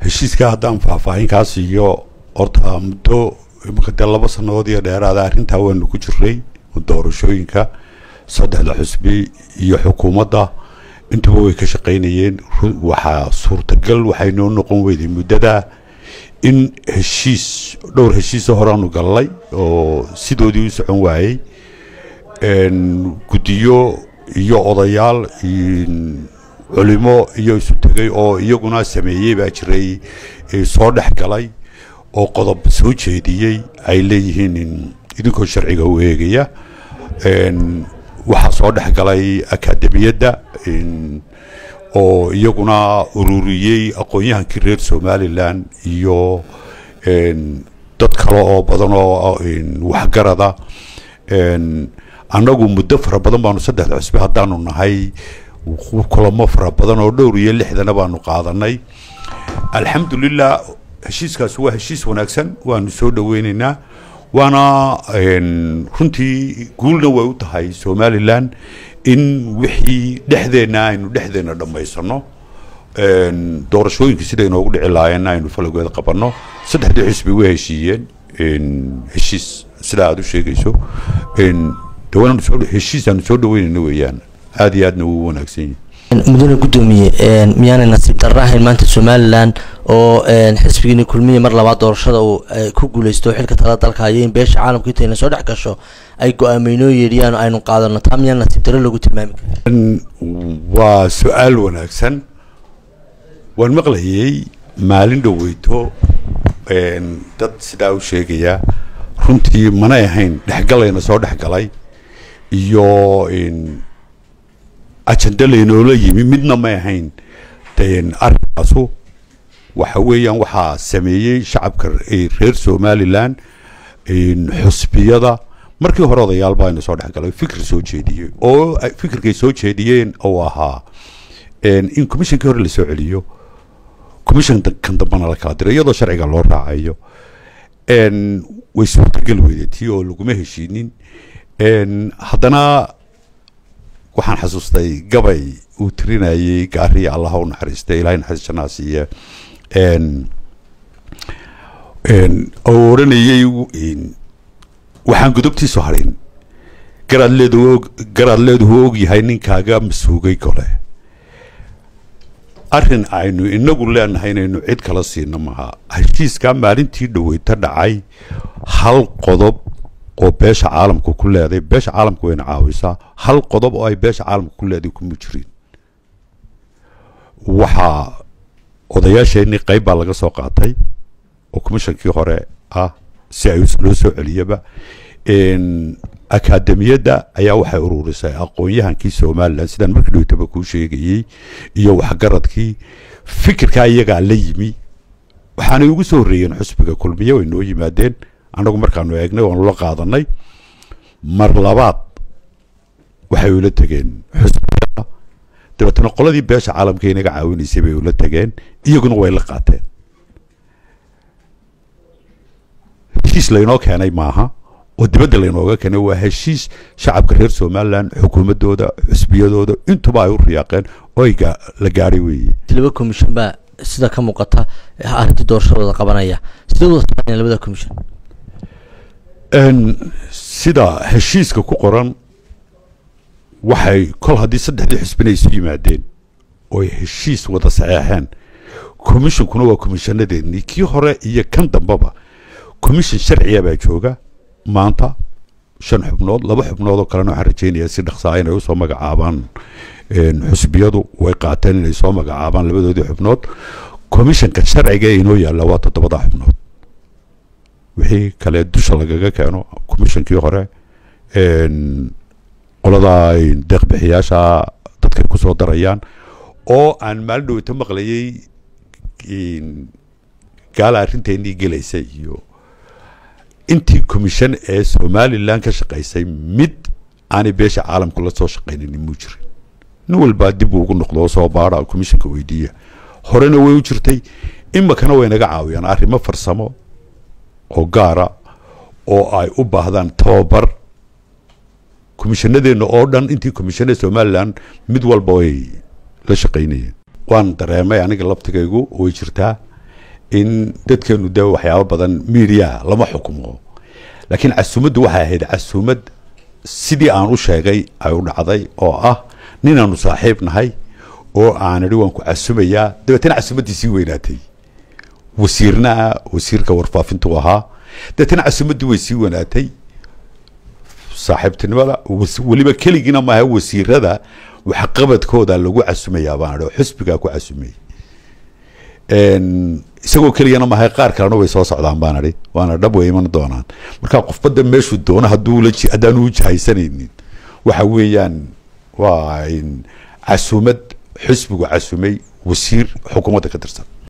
heshiiska haddaan faahfaahinkaa siiyo horta muddo imika dee laba sannadood iyo dheeraada arrintaa waanu ku jiray doorashooyinka saddexda xusbi iyo xukuumadda intuba way ka shaqaynayeen waxaa suurtagal waxay noo noqon weyday muddada in heshiis dhowr heshiisa horaanu gallay oo sidoodii u socon waayey guddiyo iyo odayaal culimo iyo isu tegay oo iyaguna sameeyey baa jiray soo dhex galay oo qodob soo jeediyey ay leeyihiin idinkoo sharciga u eegaya waxaa soo dhex galay akaademiyadda oo iyaguna ururiyey aqoon-yahankii reer somalilan iyo dad kale oo badan oo waxgarada annagu muddo fara badan baanu saddexda cusbe haddaanu nahay kulamo fara badan oo dhowr iyo lixdana baanu qaadanay alxamdulilah heshiiskaasi waa heshiis wanaagsan waanu soo dhoweyneynaa waana runtii guulna way u tahay somalilan in wixii dhexdeenna aynu dhexdeenna dhammaysano doorashooyinka sida inoogu dhici lahaayeenna aynu falageeda qabanno saddexdii xisbi way heshiiyeen heshiis sida aada u sheegayso heshiis aanu soo dhaweynayno weeyaan aada iyo aadna wuu wanaagsan yahay mudane guddoomiye miyaanay nasiib darra ahayn maanta somalilan oo xisbigiini kulmiye mar labaad doorashada uu ku guuleysto xilka tala dalka hayo in beesha caalamka intayna soo dhex gasho ay go-aameynoo yeedhiyaan aynu qaadano taa miyaan nasiib darro lagu tilmaami karin waa su-aal wanaagsan waan maqlayay maalin dhoweyto dad sidaa u sheegaya runtii manay ahayn dhexgalayna soo dhexgalay iyo ajenda laynoola yimi midna may ahayn arrinkaasu waxa weeyaan waxaa sameeyey shacabka reer somalilan xusbiyada markii hore odayaal baa ina soo dhexgalay fikir soo jeediyey oo fikirkay soo jeediyeen oo ahaa in commissionkii hore lasoo celiyo commission kan dambana la kala diro iyadoo sharciga loo raacayo way suurtagal weydatii oo laguma heshiinin haddana waxaan xasuustay gabay uu tirinayey gaariya allaha u naxariistay ilahay naxariis janaa siiye oo odhanayey waxaan godobtiisu harin garaad leedu garaad leeduhu og yahay ninkaaga masuugay kole arrin aynu inagu leenahay inaynu cid kala siino maha heshiiskaa maalintii dhaweyta dhacay hal qodob oo beesha caalamka ku leeday beesha caalamka wayna caawisaa hal qodob oo ay beesha caalamka ku leeday kuma jirin waxaa odayaasheenii qayb baa laga soo qaatay oo commishonkii hore ah si ay loo soo celiyaba akaademiyadda ayaa waxay ururisay aqoon-yahankii somalilan sidaan markii dhowtaba kuu sheegayey iyo waxgaradkii fikirkaa iyagaa la yimi waxaanay ugu soo horreeyeen xusbiga kulmiye way noo yimaadeen annagu markaanu eegnay waanu la qaadanay mar labaad waxay ula tegeen xusbiyada dabeetana qoladii beesha caalamka inaga caawinaysay bay ula tegeen iyaguna way la qaateen heshiis laynoo keenay maaha oo dibadda laynooga keenay waa heshiis shacabka reer somalilan xukuumaddooda xusbiyadooda intuba ay u riyaaqeen oo ay la gaadhay weeye laba commission baa sida ka muuqata arrintii doorashadooda qabanaya sidee wada taqaaneen labada commission sida heshiiska ku qoran waxay kol haddii saddexdii xisbina isu yimaadeen oo ay heshiis wada saxeexeen commissionkuna waa commissionadeennii kii hore iyo kan dambeba commission sharciya baa jooga maanta shan xubnood laba xubnood oo kalena waxaan rajaynayaa si dhaqsaa inay usoo magacaabaan xusbiyadu way qaateen inay soo magacaabaan labadoodii xubnood commissionka sharciga ee inoo yaalla waa toddobada xubnood wixii kale dusha lagaga keeno commissionkii hore qolada deeqbixiyaasha dadkay kusoo darayaan oo aan maalin dhoweyto maqlayay gaala arrinteenii gelaysa iyo intii commission ee somalilan ka shaqaysay mid aanay beesha caalamku la soo shaqaynin muu jirin nin walbaa dib ugu noqdo oo soo baara commissionka weydiiya horena way u jirtay imakana way naga caawiyaan arrimo farsamo oo gaara oo ay u baahdaan tababar commissionadeenna oo dhan intii commissionada somalilan mid walba way la shaqaynayeen waan dareemay aniga laftigaygu way jirtaa in dadkeenu de waxyaabo badan media lama xukumo laakiin casuumaddu waxay ahayd casuumad sidii aan u sheegay ay u dhacday oo ah ninaanu saaxiib nahay oo aan idhi waan ku casumayaa dabeetana casuumaddii sii weynaatay wasiirna ah wasiirka warfaafintu ahaa dabeetana casuumaddii way sii weynaatay saaxiibtinimada was- weliba keligiina maaha wasiirada waxqabadkooda lagu casumayaa baan idhi oo xusbigaa ku casumay Een, isagoo keligana maaha qaar kalena way soo socdaan baan idhi waana dhab way iman doonaan marka qofbada meeshuu doono hadduu la ji- haddaanu u jahaysanaynin waxa weeyaan waa in casuumad xusbigu casumay wasiir xukuumadda ka tirsan